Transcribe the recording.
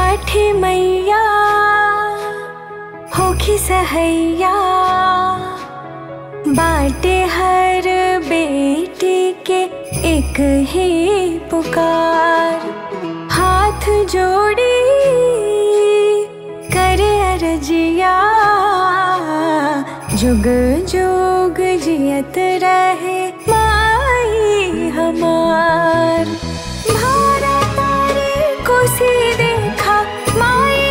छठी मैया होखी सहैया बाटे हर बेटी के एक ही पुकार हाथ जोड़ी करे अरजिया जुग जुग जियत